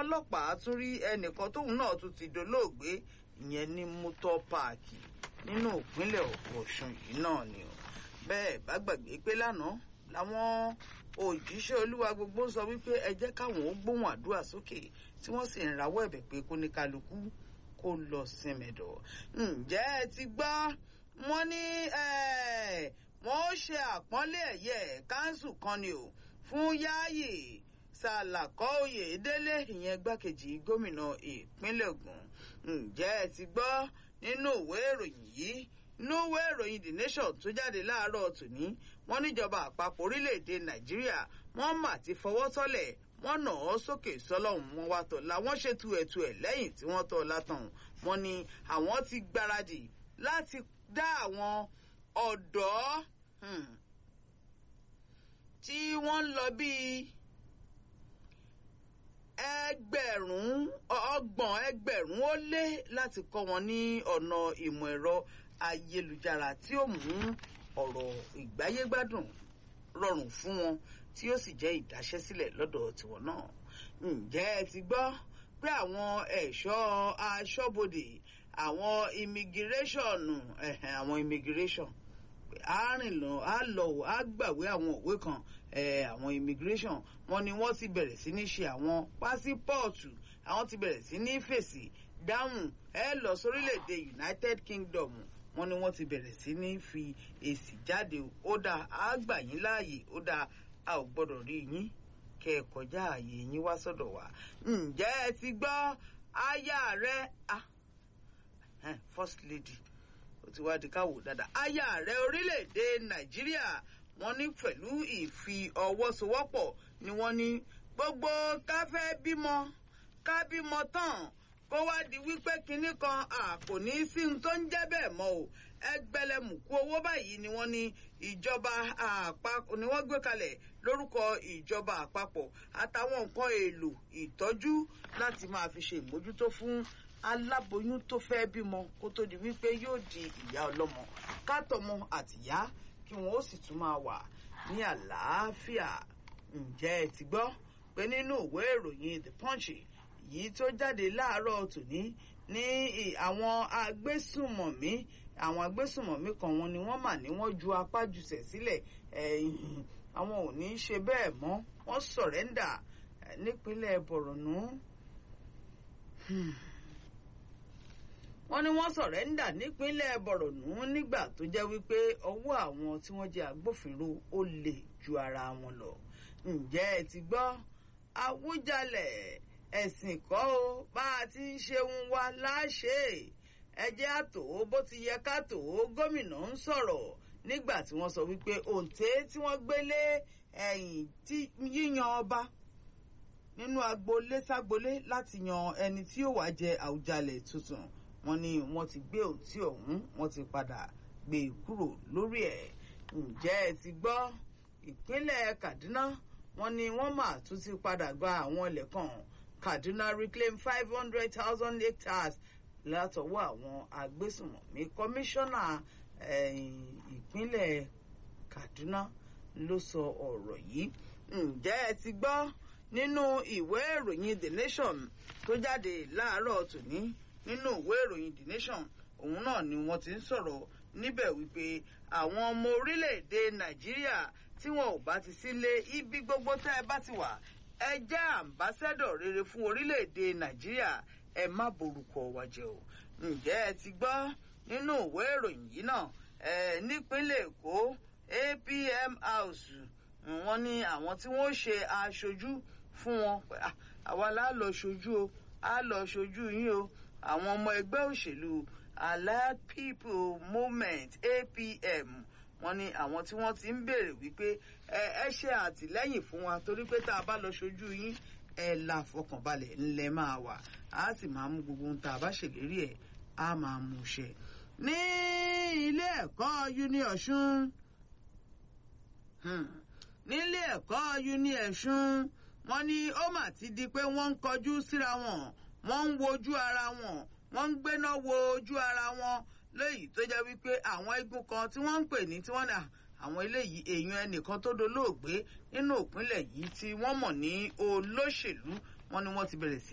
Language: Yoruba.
ọlọ́pàá tún rí ẹnìkan tóun náà tún ti dolóògbé ìyẹn ní mọ́tò páàkì nínú ìpínlẹ̀ ọ̀ṣun yìí náà ni o bẹ́ẹ̀ bá gbàgbé pé lánàá làwọn òjíṣẹ́ olúwa gbogbo sọ wípé ẹ jẹ́ káwọn ó gbóhùn àdúrà sókè tí wọ́n sì ń rawọ́ ẹ̀bẹ̀ pé kó ní kálukú kó lọ sinmẹ̀dọ̀ ǹjẹ́ ẹ ti gbọ́ wọ́n ní wọ́n ó ṣe àpọ́nlé ẹ̀yẹ káńsù kan ni o fún yáàyè sàlàkọ́ oyèdélé ìyẹn gbákejì gómìnà ìpínlẹ̀ ògùn ǹjẹ́ ẹ ti gbọ́ nínú ìwé ìròyìn yìí nínú ìwé ìròyìn the nation tó jáde láàárọ̀ tòní wọ́n níjọba àpapọ̀ orílẹ̀-èdè nàìjíríà wọ́n mà ti fọwọ́ tọ́lẹ̀ wọ́n nà ọ́ sókè sọ́lọ́hún wọn wá tọ̀ la wọ́n ṣètò ẹ̀tù ẹ̀ lẹ́yìn tí wọ́n tọ́ látàn wọ́n ní àwọn ti gbáradì láti dá àwọn ọ̀dọ́ tí wọ́n ń lọ bíi ẹgbẹ̀rún ọgbọ̀n ẹgbẹ̀rún ó lé láti kọ́ wọn ní ọ̀nà ìmọ̀ ẹ̀rọ ayélujára tí ó mú ọ̀rọ̀ ìgbáyégbádùn rọrùn fún wọn tí ó sì jẹ́ ìdáṣẹ́sílẹ̀ lọ́dọ̀ tiwọn náà. ǹjẹ́ ẹ ti gbọ́ pé àwọn ẹ̀ṣọ́ aṣọ́bodè àwọn immigration àwọn immigration àárìnlọ àlọ àgbàwé àwọn òwe kan àwọn immigration wọn ni wọ́n ti bẹ̀rẹ̀ sí ní ṣe àwọn pásípọ̀ọ̀tù àwọn ti bẹ̀rẹ̀ sí ní fèsì dáhùn ẹ lọ sórílẹ̀-èdè United Kingdom wọ́n ní wọ́n ti bẹ̀rẹ̀ sí ní fi èsì jáde ó dáa á gbà yín láàyè ó dáa a ò gbọ́dọ̀ rí yín kẹ́ ẹ kọjá ààyè yín wá sọ́dọ̀ wa ǹjẹ́ ẹ ti gbọ́ aya rẹ ah first lady ó ti wá di káwò dáadáa aya rẹ orílẹ̀-èdè Nàìjíríà wọ́n ní pẹ̀lú ìfi ọwọ́ sowọ́pọ̀ ni wọ́n ní gbogbo ká fẹ́ bímọ ká bímọ tán kó wá di wípé kinní kan kò ní sí ohun tó ń jẹ́ bẹ́ẹ̀ mọ́ o ẹgbẹ̀lẹ́mùkú owó báyìí ni wọ́n ní ìjọba àpapọ̀ ni wọ́n gbé kalẹ̀ lórúkọ ìjọba àpapọ̀ àtàwọn nǹkan èlò ìtọ́jú láti máa fi ṣe ìmójútó fún aláboyún tó fẹ́ bímọ kó tó di wípé yóò di ìyá ọlọ́mọ kátọmọ àtìyá kí wọn ó sì tún máa wà ní àlàáfíà ǹjẹ́ ẹ ti gbọ́ pé nínú ìwé ìròyìn the punch yìí tó jáde láàárọ̀ tòní ní àwọn agbésùmọ̀mí àwọn agbésùmọ̀mí kan wọn ni wọ́n mà ní wọ́n ju apá jùsẹ̀ sílẹ̀ àwọn ò ní í ṣe bẹ́ẹ̀ mọ́ wọ́n sọ̀rẹ́ndà nípínlẹ̀ bọ̀rọ̀nù wọ́n ní wọ́n sọ̀rẹ́ndà nípínlẹ̀ bọ̀rọ̀nù nígbà tó jẹ́ wípé ọwọ́ àwọn tí wọ́n jẹ́ agbófinró ó lè ju ara wọn lọ ǹjẹ́ ẹ ti gbọ́ Awújalẹ̀ ẹ̀sìn kọ́ o bá a ti ń ṣeun wa láṣẹ ẹjẹ́ àtò bó ti yẹ ká tò ó gómìnà ń sọ̀rọ̀ nígbà tí wọ́n sọ wípé òǹtẹ̀ tí wọ́n gbélé ẹ̀yìn tí yíyan ọba nínú agboolé ságboolé láti yan ẹni tí yóò wá jẹ Àwùjalẹ̀ tuntun wọ́n ní wọ́n ti gbé òǹtí ọ̀hún wọ́n ti padà gbé e kúrò lórí ẹ̀ ǹjẹ́ ẹ ti gbọ́ ìpínlẹ̀ Kaduna wọ́n ní wọ́n mà tún ti padà gba àwọn ilẹ̀ kan Kaduna reclaim five hundred thousand hectares látọwọ́ àwọn agbésùnmọ̀mí kọmíṣánná ìpínlẹ̀ Kaduna ló sọ ọ̀rọ̀ yìí ǹjẹ́ ẹ ti gbọ́ nínú ìwé ìròyìn The Nation tó jáde láàárọ̀ tòní nínú ìwé ìròyìn The Nation òun náà ni wọ́n ti ń sọ̀rọ̀ níbẹ̀ wípé àwọn ọmọ orílẹ̀-èdè Nàìjíríà tí wọn ò bá ti sílé ibi gbogbo tẹ́ ẹ bá ti wà ẹ jẹ́ àmbásẹ́dọ̀ rere fún orílẹ̀-èdè Nàìjíríà ẹ má borúkọ wa jẹ́ o ǹjẹ́ ẹ ti gbọ́ nínú ìwé ìròyìn yìí náà ẹ nípínlẹ̀ Èkó APM House wọ́n ní àwọn tí wọ́n ṣe aṣojú fún wọn àwa la lọ ṣojú o a lọ ṣojú yín o àwọn ọmọ ẹgbẹ́ òṣèlú Allied People Movement APM wọ́n ní àwọn tí wọ́n ti ń béèrè wípé ẹ ẹ ṣe àtìlẹ́yìn fún wa torí pé tá a bá lọ ṣojú yín ẹ la fọkànbalẹ̀ ńlẹ̀ máa wà á sì máa mú gbogbo ohun tá a bá ṣèlérí ẹ̀ á máa mú ṣẹ. ní ilé ẹ̀kọ́ uni ọ̀ṣun nílé ẹ̀kọ́ uni ọ̀ṣun wọ́n ní ó mà ti di pé wọ́n ń kọjú síra wọn wọ́n ń wojú ara wọn wọ́n ń gbéná wo ojú ara wọn léyìí tó jẹ́ wípé àwọn igun kan tí wọ́n ń pè ní tí wọ́n dà àwọn eléyìí èèyàn ẹnìkan tó dolóògbé nínú ìpínlẹ̀ yìí tí wọ́n mọ̀ ní olóṣèlú wọ́n ní wọ́n ti bẹ̀rẹ̀ sí